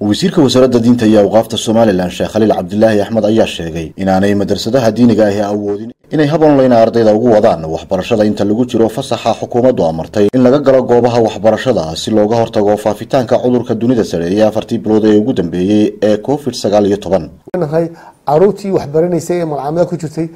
wasiirka wasaaradda diinta iyo awqaafta somalilan sheekh khaliil cabdilaahi axmed ayaa sheegay inaanay madrasadaha diiniga ahi awoodin inay hab online ardayda ugu wadaan waxbarashada inta lagu jiro fasaxa xukuumaddu amartay in laga galo goobaha waxbarashada si looga hortago faafitaanka cudurka dunida sareeya afartii bilood ee ugu dambeeyey ee covid sagaal iyo toban nahay caruurtii waxbaranaysay ee malcaamada ku jirtay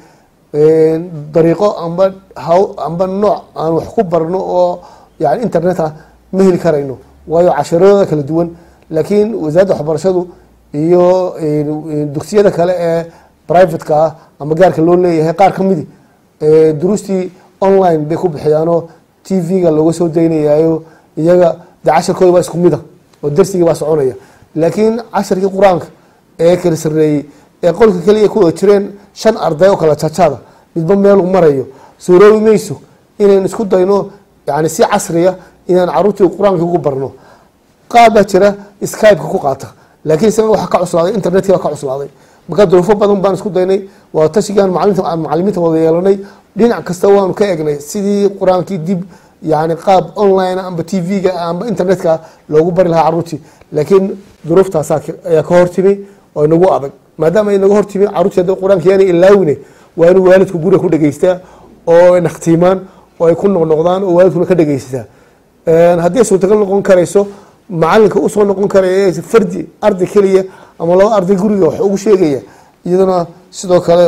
dariiqo amba haw amba nooc aan wax ku barno oo yani internet ah ma heli karayno waayo casharadooda kala duwan laakiin wasaaradda waxbarashadu iyo dugsiyada kale ee privateka ah ama gaarka loo leeyahay qaar ka midi duruustii online bay ku bixiyaanoo t v-ga looga soo daynayayo iyaga de casharkooda waa isku mida oo darsigii baa soconaya laakiin casharkii qur-aanka ee kala sareeyey ee qolka keliya ku wada jireen shan arday oo kala jajaada midba meelu marayo suuroobi mayso inaynu isku dayno yani si casriya inaan caruurtii qur-aankii ugu barno qaar baa jira skypeka ku qaata laakiin isaga waxa ka cuslaaday internetkii baa ka cuslaaday marka duruufo badan baan isku daynay waa tashigaan aan macalimiinta wada yeelanay dhinac kasta waanu ka egnay sidii qur-aankii dib yani qaab online amba t v-ga amba internetka loogu bari lahaa caruurtii laakiin duruuftaas ayaa ka hortimi oo inagu adag maadaama inaga hortimi caruurtii hadda qur-aanka yaana ilaawine waa inuu waalidku guriga ku dhegeystaa oo nakhtiimaan oo ay ku noqnoqdaan oo waalidkuna ka dhegeysataa haddii suurtagal noqon karayso macalinka usoo noqon karaya fardi arday keliya ama laba arday guriga wax ugu sheegaya iyaduna sidoo kale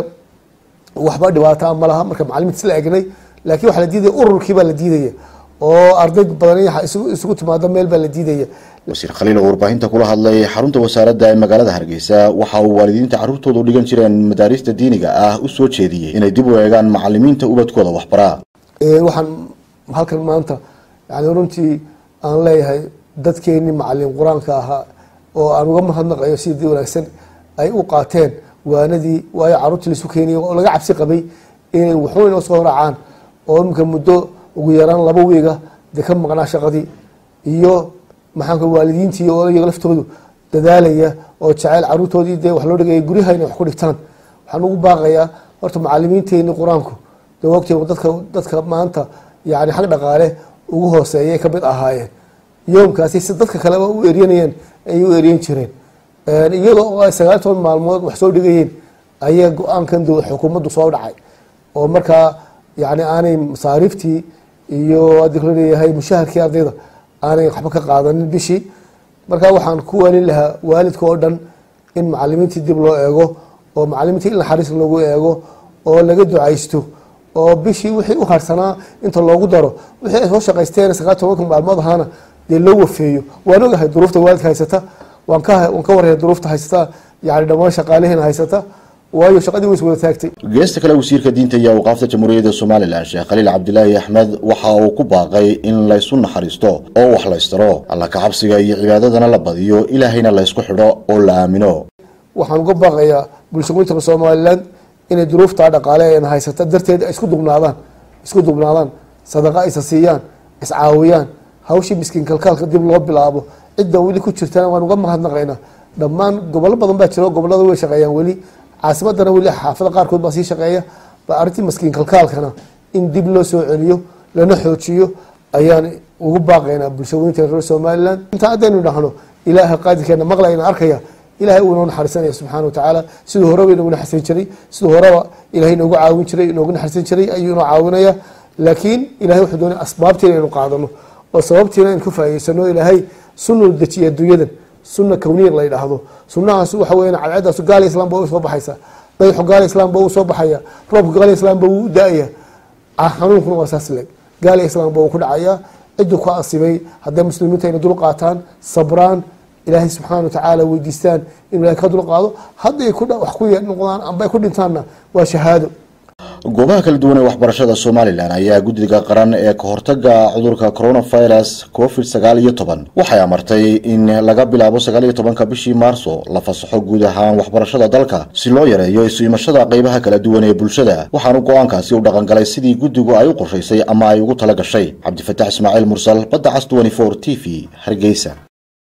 waxba dhibaataa ma laha marka macalimiinta isla egnay laakiin waxaa la diidaya ururkii baa la diidaya oo arday badan isugu timaado meel baa la diidaya wasiir khaliil oo warbaahinta kula hadlay xarunta wasaaradda ee magaalada hargeysa waxa uu waalidiinta carruurtooda u dhigan jireen madaarista diiniga ah u soo jeediyey inay dib u eegaan macalimiinta ubadkooda waxbaraa waxaan halkan maanta yani runtii aan leeyahay dadkeenii macalin qur-aanka ahaa oo aan uga mahadnaqayo sidii wanaagsan ay u qaateen waanadii waayo caruurtii laisu keeniyay oo laga cabsi qabay inay waxba inoo soo raacaan oo imika muddo ugu yaraan laba wiiga dee ka maqnaa shaqadii iyo maxaanka waalidiintii oo iyaga laftoodu dadaalaya oo jeceyl caruurtoodii dee wax loo dhigaya guryaha inay wax ku dhigtaan waxaan ugu baaqayaa horta macalimiinteenii qur-aanku de wogtay dadka dadka maanta yani xag dhaqaale ugu hooseeyay ka mid ahaayeen yoomkaasi si dadka kaleba u eryanayeen ayay u eryan jireen iyadoo oo ay sagaal toban maalmood wax soo dhigayeen ayaa go-aankan xukuumaddu soo dhacay oo markaa yani aanay masaariiftii iyo hadii kula leeyahay mushaharkii ardayda aanay waxba ka qaadanin bishii markaa waxaan ku waalin lahaa waalidka oo dhan in macalimiintii dib loo eego oo macalimiintii in naxariis lagu eego oo laga ducaysto oo bishii wixii u harsanaa inta loogu daro wixii ay soo shaqaysteen sagaal tobanka maalmood ahaana dee loo wafeeyo waan ogahay duruufta waalidka haysata waan ka waan ka waraya duruufta haysata yani dhammaan shaqaalihiina haysata waayo shaqadii way is wada taagtay geesta kale wasiirka diinta iyo awqaafta jamhuuriyadda somalilan sheekh khaliil cabdilaahi axmed waxa uu ku baaqay in laysu naxariisto oo wax laystaro alla kacabsiga iyo cibaadadana la badiyo ilaahayna laysku xidho oo la aamino waxaan uga baaqayaa bulshooyinka somalilan inay duruuftaa dhaqaale eena haysata darteed isku dubnaadaan isku dubnaadaan sadaqa isa siiyaan iscaawiyaan hawshii miskiin kalkaalka dib loo bilaabo cidda weli ku jirtana waan uga mahadnaqaynaa dhammaan gobollo badan baa jiro gobollada way shaqeeyaan weli caasimadana weli xaafada qaarkood baa sii shaqeeya ba arrintii maskiin kalkaalkana in dib loo soo celiyo lana xoojiyo ayaan ugu baaqaynaa bulshooyinka reer somalilan intaa haddaynu dhahno ilaaha qaadirkeena maqlayna arkaya ilahay uu inoo naxariisanaya subxana wa tacaala siduu horeba inoogu naxariisan jiray siduu horeba ilahay inoogu caawin jiray inoogu naxariisan jiray ayuu inoo caawinaya laakiin ilahay wuxuu doonay asbaabtiina inaynu qaadano oo sababtiina aynu ka faa'idaysano ilaahay sunnu dejiya adduunyadan sunna kawniya la yidhaahdo sunnahaas waxa weyan cadceedaas gaala islam ba u soo baxaysa dayaxu gaala islam ba uu soo baxaya roobku gaala islam ba wuu da-aya xanuunkuna waa saas leeg gaala islam ba uu ku dhacaya cidduu ka asibay hadday muslimiinta ayna dul qaataan sabraan ilaahay subxaana watacaala weydiistaan inuu ilahay ka dulqaado hadday wax ku noqdaan amba ay ku dhintaanna waa shahaado goobaha kala duwan ee waxbarashada somalilan ayaa guddiga qaran ee kahortaga cudurka coronavirus covid sagaal iyo toban waxay amartay in laga bilaabo sagaal iyo tobanka bishii maarso la fasaxo guud ahaan waxbarashada dalka si loo yareeyo isu imashada qeybaha kala duwan ee bulshada waxaanu go-aankaasi u dhaqangalay sidii guddigu ay u qorshaysay ama ay ugu tala gashay cabdifataax ismaaciil mursal badda cas t v hargeysa